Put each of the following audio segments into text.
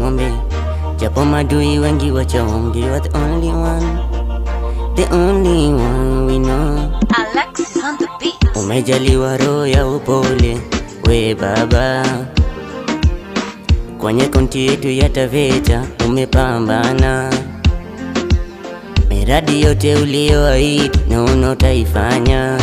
tumombe, japo madui wengi wachaonge, you are the only one, the only one we know. Alexis on the beat. Umejaliwa roho ya upole, we baba, kwenye konti yetu ya Taveta umepambana, miradi yote uliyoahidi naona utaifanya,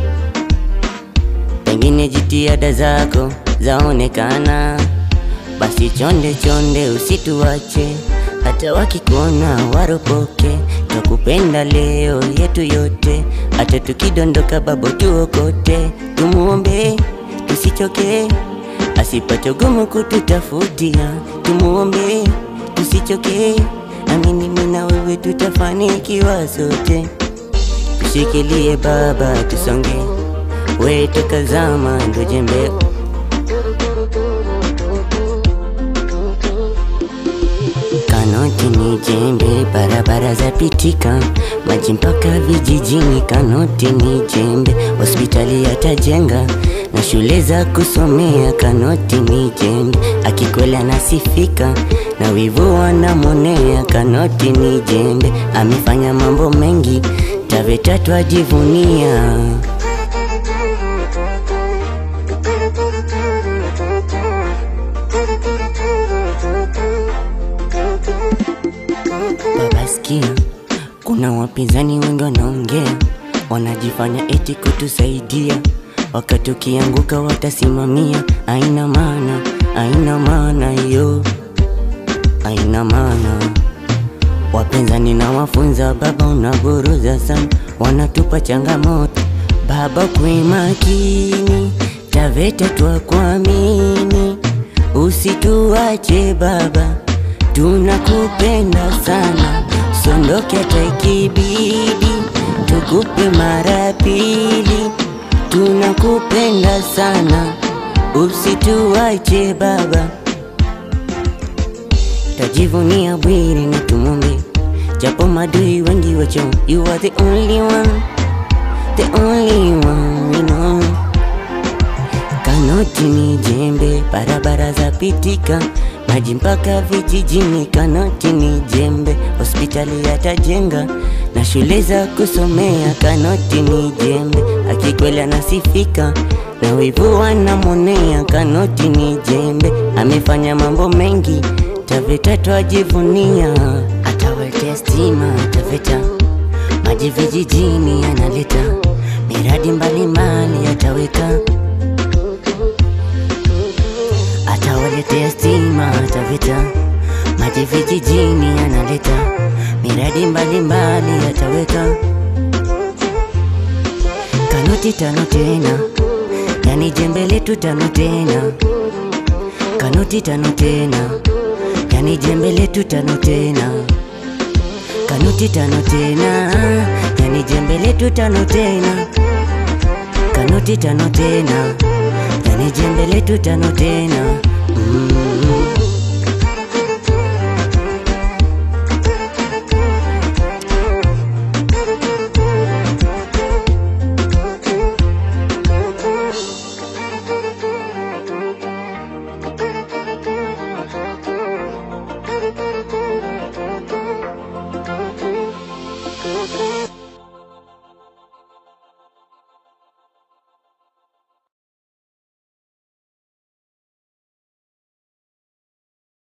pengine jitihada zako zaonekana. Basi chonde chonde, usituache hata wakikuona waropoke. Twakupenda leo yetu yote, hata tukidondoka babo tuokote. Tumuombe tusichoke, asipate ugumu kututafutia. Tumuombe tusichoke, amini mimi na wewe tutafanikiwa sote. Tushikilie baba, tusonge, we toka zama ndo jembe Kanoti ni jembe, barabara za pitika, maji mpaka vijijini. Kanoti ni jembe, hospitali yatajenga na shule za kusomea. Kanoti ni jembe, akikwela nasifika na wivu wanamwonea. Kanoti ni jembe, amefanya mambo mengi, Taveta twajivunia. Baba sikia, kuna wapinzani wengi wanaongea, wanajifanya eti kutusaidia, wakati ukianguka watasimamia. Aina maana, aina maana hiyo, aina maana. Wapinzani na wafunza, baba unaburuza sana, wanatupa changamoto. Baba kwe makini, Taveta twakuamini, usituache baba tunakupenda sana, sondoke hata ikibidi, tukupe mara pili. Tunakupenda sana, usituache baba, tajivunia Bwire na tumombe, japo madui wengi wacho, you are the only one, the only one we know. Kanoti ni jembe, barabara za pitika, maji mpaka vijijini. Kanoti ni jembe, hospitali yatajenga na shule za kusomea. Kanoti ni jembe, akikweli anasifika na wivu wanamwonea. Kanoti ni jembe, amefanya mambo mengi, Taveta twajivunia. Atawaletea stima Taveta, maji vijijini analeta, miradi mbalimbali ataweka atawaletea stima Taveta, maji vijijini analeta, miradi mbalimbali ataweka. Kanoti tano tena, yani jembe letu tano tena. Kanoti tano tena, yani jembe letu tano tena. Kanoti tano tena, yani jembe letu tano tena. Kanoti tano tena, yani jembe letu tano tena. Mm.